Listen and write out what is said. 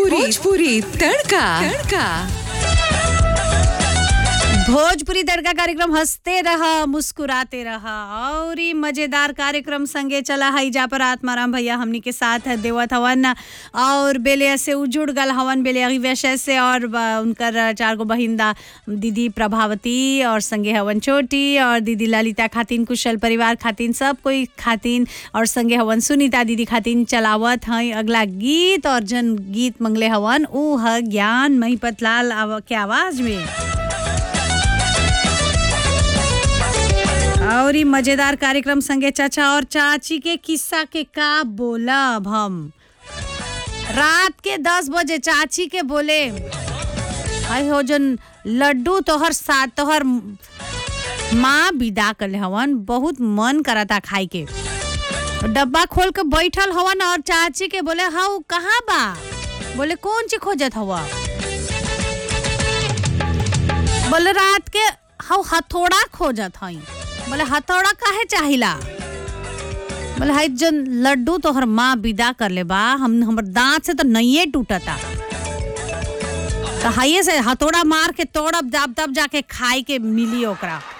भोजपुरी तड़का तड़का भोजपुरी तड़का कार्यक्रम हंसते रहा मुस्कुराते रहा और ही मजेदार कार्यक्रम संगे चला है जा पर आत्माराम भैया हमनी के साथ देवत हवन और बेले से उजुड़ गल हवन बेले विषय से और ब- उनकर चार गो बहिंदा दीदी प्रभावती और संगे हवन छोटी और दीदी ललिता खातिन कुशल परिवार खातिन सब कोई खातिन और संगे हवन सुनीता दीदी खातिन चलावत हैं अगला गीत और जन गीत मंगले हवन ऊ ह ज्ञान महिपत लाल आव- के आवाज में और ई मजेदार कार्यक्रम संगे चाचा और चाची के किस्सा के का बोलब हम रात के दस बजे चाची के बोले हाय हो जन लड्डू तोहर साथ तोहर माँ विदा कर हवन बहुत मन करता खाए के डब्बा खोल के बैठल हवन और चाची के बोले हाउ कहाँ बा बोले कौन चीज खोजत हवा बोले रात के हाउ हथौड़ा खोजत हई बोले हथौड़ा काहे चाहिला बोले हाई जन लड्डू तोहर माँ विदा कर ले बा हम हमर दांत से तो नइये टूटता तो हाइये से हथौड़ा मार के तोड़ब दाब दाब जाके खाए के मिली ओकरा